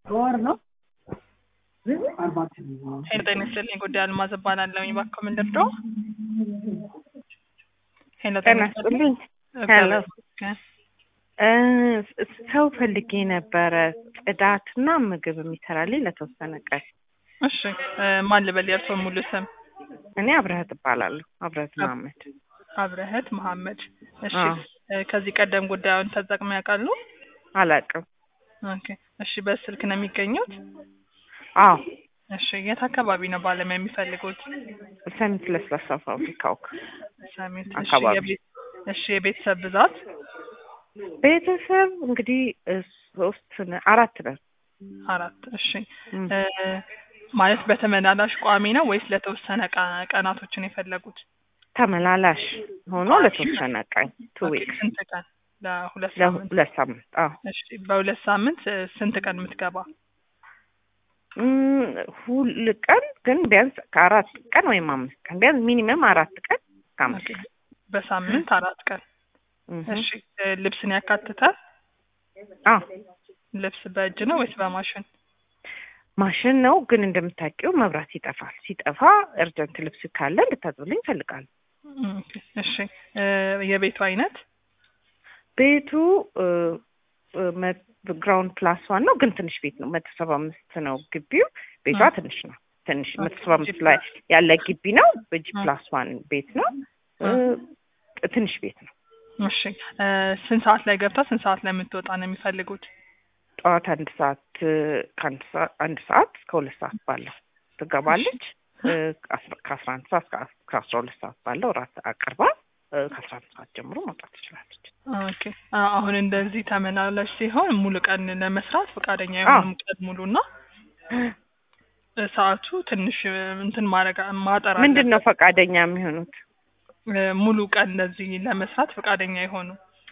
ወር ነው ሄሎ ጤና ይስጥልኝ ጉዳይ አልማዝ እባላለሁኝ እባክዎ ምን ልርዳዎ ሄሎ ጤና ይስጥልኝ ሄሎ እ ሰው ፈልጌ ነበረ ጽዳትና ምግብ የሚሰራልኝ ለተወሰነ ቀን እሺ እ ማን ልበል የእርስዎን ሙሉ ስም እኔ አብረህት እባላለሁ አብረህት መሀመድ አብረህት መሀመድ እሺ አዎ። እ ከዚህ ቀደም ጉዳዩን ተጠቅመው ያውቃሉ አላውቅም ኦኬ እሺ በስልክ ነው የሚገኙት አዎ እሺ የት አካባቢ ነው ባለሙያ የሚፈልጉት ሰሚት ለስላሳ ፋብሪካው ሰሜት እሺ አካባቢ። የቤት እሺ የቤተሰብ ብዛት ቤተሰብ እንግዲህ እ ሶስት ነ- አራት ነን አራት እሺ እም። እ ማለት በተመላላሽ ቋሚ ነው ወይስ ለተወሰነ ቀ- ቀናቶችን የፈለጉት ተመላላሽ ሆኖ ለተወሰነ ቀን ቱ ኦኬ፣ ዊክስ ስንት ቀን ለሁለት ሳምንት ለሁለት ሳምንት አዎ እሺ በሁለት ሳምንት እ ስንት ቀን የምትገባ እም፣ ሁል ቀን ግን ቢያንስ ከአራት ቀን ወይም አምስት ቀን ቢያንስ ሚኒመም አራት ቀን ከአምስት ኦኬ፣ ቀን በሳምንት አራት ቀን እም። እሺ እ ልብስን ያካትታል አዎ ልብስ በእጅ ነው ወይስ በማሽን ማሽን ነው ግን እንደምታውቂው መብራት ይጠፋል። ሲጠፋ እርጀንት ልብስ ካለ እንድታጥብልኝ እፈልጋለሁ። ኦኬ፣ እሺ እ የቤቱ አይነት ቤቱ እ፣ እ፣ መ- ግራውንድ ፕላስ ዋን ነው ግን ትንሽ ቤት ነው። መቶ ሰባ አምስት ነው ግቢው። ቤቷ እ። ትንሽ ነው። ትንሽ ኦኬ፣ መቶ ሰባ አምስት ጂ ላይ ፕላስ። ያለ ግቢ ነው። በጂ እ። ፕላስ ዋን ቤት ነው። እ፣ እ። ትንሽ ቤት ነው። እሺ እ ስንት ሰዓት ላይ ገብታ ስንት ሰዓት ላይ የምትወጣ ነው የሚፈልጉት ጠዋት አንድ ሰዓት እ፣ ከአንድ ሰዓት አንድ ሰዓት እስከ ሁለት ሰዓት ባለው ትገባለች። እ፣ ከአስራ- ከአስራ አንድ ሰዓት እስከ አስ- ከአስራ ሁለት ሰዓት ባለው እራት አቅርባ እ፣ ከአስራ አንድ ሰዓት ጀምሮ መውጣት ትችላለች። ኦኬ አ- አሁን እንደዚህ ተመላላሽ ሲሆን ሙሉ ቀን ለመስራት ፈቃደኛ የሆኑም ቀን ሙሉ እና እ ሰዓቱ ትንሽ እ እንትን ማድረግ ማጠር ምንድን ነው አለበት። ፈቃደኛ የሚሆኑት? እ ሙሉ ቀን እንደዚህ ለመስራት ፈቃደኛ የሆኑ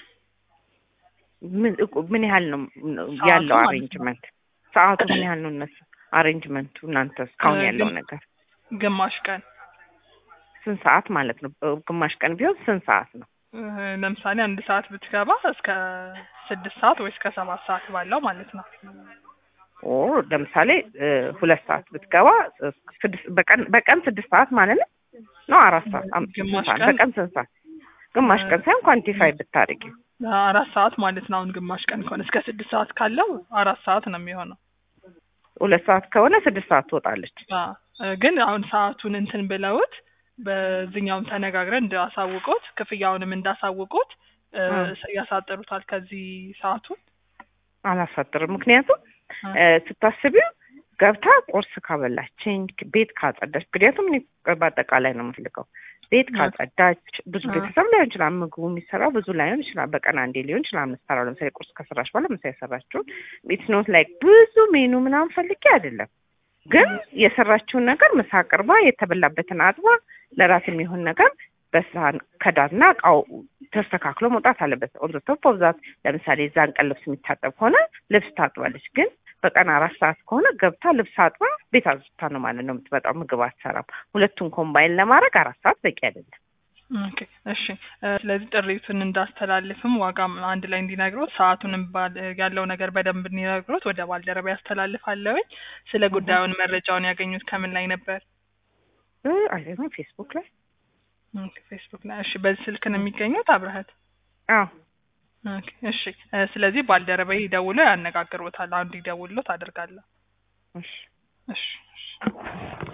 ምን ምን ያህል ነው ሰዓቱ ያለው ማለት ነው። አሬንጅመንት? ሰዓቱ ምን ያህል ነው እነሱ አሬንጅመንቱ እናንተ እስካሁን እ ያለው ግን- ነገር ግማሽ ቀን ስንት ሰዓት ማለት ነው? እ፣ ግማሽ ቀን ቢሆን ስንት ሰዓት ነው? እ ለምሳሌ አንድ ሰዓት ብትገባ እስከ ስድስት ሰዓት ወይ እስከ ሰባት ሰዓት ባለው ማለት ነው። ኦ ለምሳሌ እ፣ ሁለት ሰዓት ብትገባ እ፣ ስድስት በቀን በቀን ስድስት ሰዓት ማለት ነው ነው አራት ሰዓት አም- ስንት ግማሽ ሰዓት? ቀን- በቀን ስንት ሰዓት? ግማሽ ቀን ሳይሆን ኳንቲፋይ ብታደርጊ አራት ሰዓት ማለት ነው። አሁን ግማሽ ቀን ከሆነ እስከ ስድስት ሰዓት ካለው አራት ሰዓት ነው የሚሆነው። ሁለት ሰዓት ከሆነ ስድስት ሰዓት ትወጣለች። አ እ ግን አሁን ሰዓቱን እንትን ብለውት በዚህኛውም ተነጋግረን እንዳሳውቁት ክፍያውንም እንዳሳውቁት እ እ። ያሳጥሩታል ከዚህ ሰዓቱን አላሳጥርም። ምክንያቱም እ እ፣ ስታስቢው ገብታ ቁርስ ካበላችኝ ቤት ካጸዳች፣ ምክንያቱም እኔ በአጠቃላይ ነው የምፈልገው። ቤት እ። ካጸዳች ብዙ እ። ቤተሰብ ላይሆን ይችላል፣ ምግቡ የሚሰራው ብዙ ላይሆን ይችላል። በቀን አንዴ ሊሆን ይችላል የምትሰራው። ለምሳሌ ቁርስ ከሰራች በኋላ ምሳ የሰራችውን ኢትስ ኖት ላይክ ብዙ ሜኑ ምናምን ፈልጌ አይደለም፣ ግን የሰራችውን ነገር ምሳ አቅርባ የተበላበትን አጥባ ለራስ የሚሆን ነገር በሳህን ከዳርና እቃው ተስተካክሎ መውጣት አለበት። ኦን ዘ ቶፕ ኦፍ ዛት ለምሳሌ እዛን ቀን ልብስ የሚታጠብ ከሆነ ልብስ ታጥባለች። ግን በቀን አራት ሰዓት ከሆነ ገብታ ልብስ አጥባ ቤት አዝታ ነው ማለት ነው የምትመጣው። ምግብ አትሰራም። ሁለቱን ኮምባይን ለማድረግ አራት ሰዓት በቂ አይደለም። ኦኬ እሺ እ ስለዚህ ጥሪቱን እንዳስተላልፍም ዋጋም አንድ ላይ እንዲነግሩት ሰዓቱንም ባል- ያለው ነገር በደንብ እንዲነግሩት ወደ ባልደረባ ያስተላልፋለሁኝ። ስለ ጉዳዩን መረጃውን ያገኙት ከምን ላይ ነበር? አይ ነው ፌስቡክ ላይ ኦኬ፣ ፌስቡክ ላይ። እሺ በዚህ ስልክ ነው የሚገኙት አብረሀት? አዎ ኦኬ እሺ እ ስለዚህ ባልደረባዬ ደውሎ ያነጋግሮታል። አንዱ ይደውልሎት አደርጋለሁ። እሺ እሺ እሺ